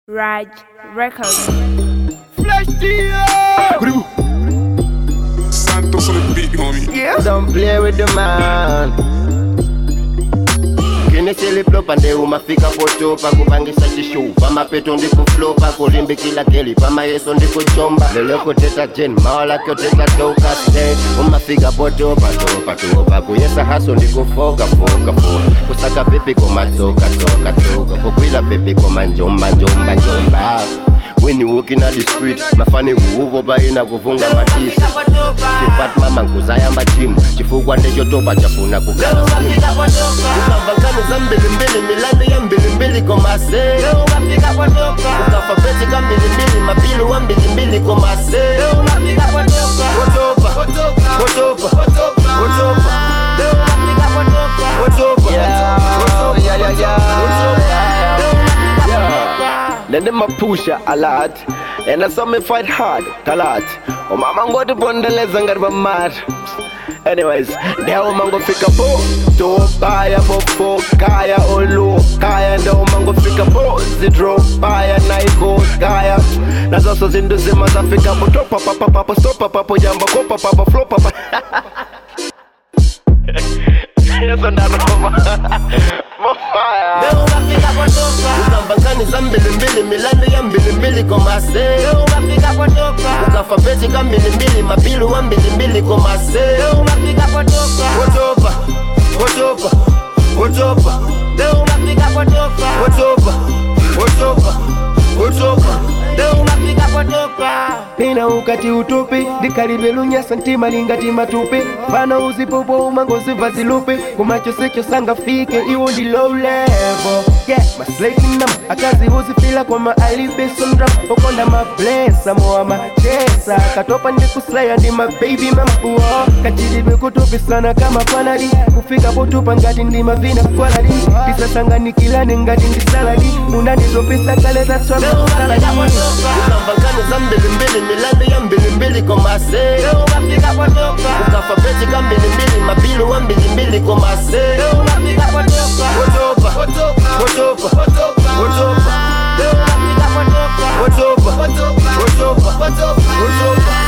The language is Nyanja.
Raj Records. Flash deal. Santos on the beat, homie. Yeah. Don't play with the man. kinisili pande umafika potopa kupangisa chishupa mapeto ndikuflopa kulimbikila keli pamayeso ndikuchomba lelokoteta jen mawalakoteta toka sten umafika potopa topa topa kuyesa haso ndikufoka foka foka kusaka pepi komatsoka toka toka kukwila pepi komanjomba njomba njomba When you walking on the street, mafani kuuvo paina kuvunga matisi chipat mama nkuzayamba chimu chifukwa ndechotopa chafuna kugala simu ukavangani za mbilimbili milandi ya mbilimbili komase ukafa pesi ka mbilimbili mapili wa mbilimbili komase wotopa wotopa wotopa wotopa Yeah, yeah, yeah. Then them a push ya a lot And I saw me fight hard, a lot Oh mama ngo to bondeleza ngarba mad Anyways, leo mango fika po To baya popo, kaya olu Kaya ndo mango fika po Zidro, baya naiko, kaya Na zoso zindu zima za fika po Topa papa papa, stopa papo Jamba kopa papa, flow papa Yeso ndano Mofaya ukavangani za mbilimbili milandi ya mbilimbili komase ukafa pesi ka mbilimbili mapili wa mbilimbili komase wotopa wotopa wotopa wotopa wotopa wotopa Pina ukati utupi Dikaribelunya santima lingati matupi Fana uzipopo umangozi vazilupi Kumacho secho sanga fike iwo ndi low level Yeah, maslati nam Akazi uzifila kwa ma alibi sundram Okonda ma blessa moa ma chesa Katopa ndi kuslaya ndi ma baby mampuo Kachiribe kutupi sana kama panadi Kufika potupa ngati ndi mavina quality Disasanganyikilane ngati ndi saladi Unanitopisa kale that's why I'm saladi ukavangani za mbilimbili milandi ya mbilimbili komase ukafa pesi ka mbilimbili mapili wa mbilimbili komase wotopa wotopa wotopa wotopa wotopa wotopa